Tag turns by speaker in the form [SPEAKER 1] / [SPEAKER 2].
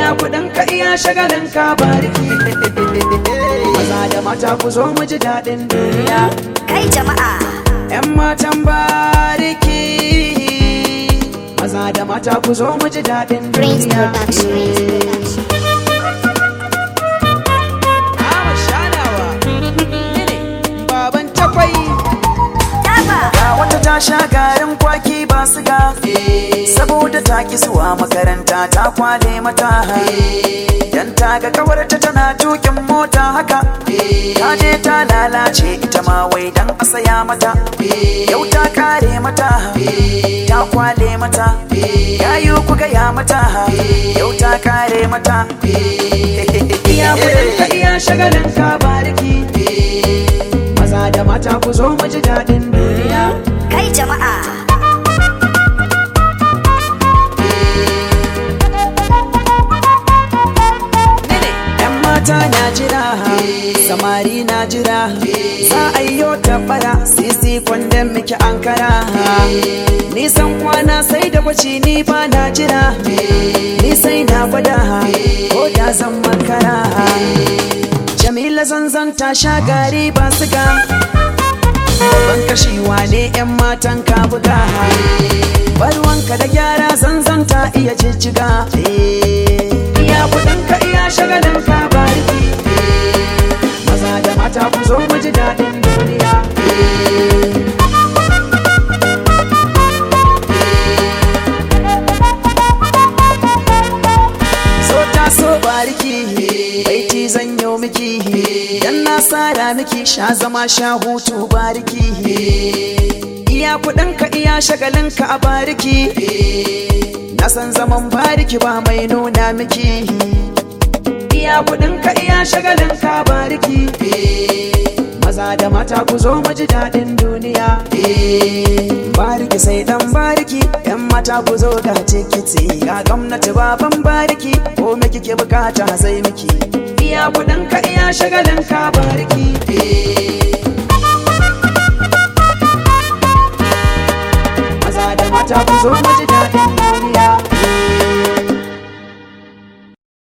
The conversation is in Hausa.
[SPEAKER 1] iya kudin ka iya shagalin ka bariki maza da mata ku zo mu ji daɗin duniya
[SPEAKER 2] Kai jama'a,
[SPEAKER 1] 'yan matan bariki maza da mata ku zo mu ji daɗin
[SPEAKER 2] Prince
[SPEAKER 1] duniya
[SPEAKER 2] Production.
[SPEAKER 1] Ama shanawa ne baban takwai
[SPEAKER 2] Taba,
[SPEAKER 3] Ga wata ta sha garin kwaki ba su ga Saboda ta ki zuwa makaranta ta kwale mata Dan ta ga kawarta tana tukin mota haka Ta je ta lalace ita ma wai dan a saya mata Yau ta kare mata Ta kwale mata Yayu ku gaya mata Yau ta kare mata
[SPEAKER 1] iya kudin ka iya shagalin ka bariki maza da mata ku zo mu ji daɗin duniya
[SPEAKER 2] kai jama'a,
[SPEAKER 1] Yan mata na jira, samari na jira, za a yi yau tabbara, sisi kwandon miki ankara. Nisan kwana sai da kwaci ni ba na jira, ni sai na gwada, ko da zan makara. Jamila zanzan ta sha gari ba siga, babban kashewa ne 'yan matan ka buga. Barwanka da gyara zanzan ta iya jijjiga. Iya kudin ka iya shagalin ka bariki. Maza da mata ku zo mu ji daɗin duniya. So ta so bariki, baiti zan yau miki. Dan na sara miki sha zama sha hutu bariki. Iya kudin ka iya shagalin ka a bariki. Na san zaman bariki ba mai nuna miki. Iya kudin ka iya shagalin ka bariki. Maza da mata ku zo mu ji daɗin duniya. Bariki sai dan bariki, yan mata ku zo ga tikiti. Ga gwamnati baban bariki, ko me kike bukata sai miki. Iya kudin ka iya shagalin ka bariki. Maza da mata ku zo mu